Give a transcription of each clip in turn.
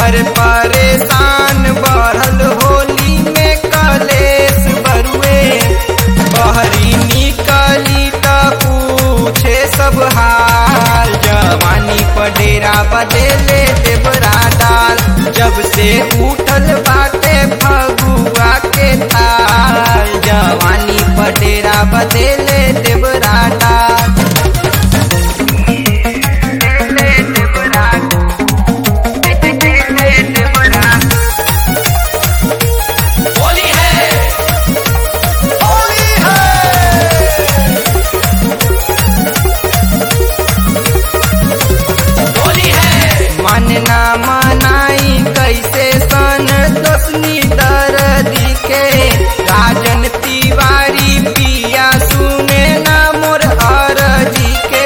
देवर परेशान बढ़ल होली में कलेश बरुए बहरी निकली त पूछे सब हाल जवानी पडेरा बदेले देवरा डाल जब से उठल बाटे फगुआ के ताल जवानी पडेरा बदेले देवरा डाल होली है होली है होली है मन ना मनाई कैसे सन दसनी दर्दी के राजन तिवारी पिया सुने ना मोर अरजी के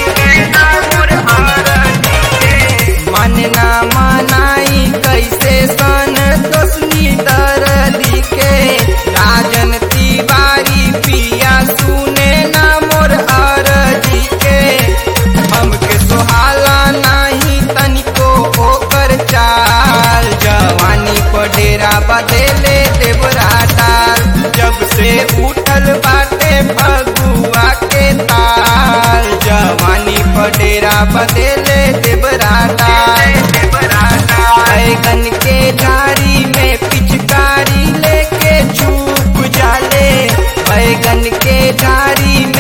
मन ना मनाई कैसे सन दसनी दर्दी के राजन तिवारी पिया सुने ना मोर अरजी के हमके सोहाला नाही तनिको ओकर चाल जवानी पडेरा बदेले देवरा डाल जब से उठल बाटे फगुआ के ताल जवानी पडेरा बदेले देवरा डाल बैगन के डारी में पिचकारी लेके छूप जाले बैगन के डारी में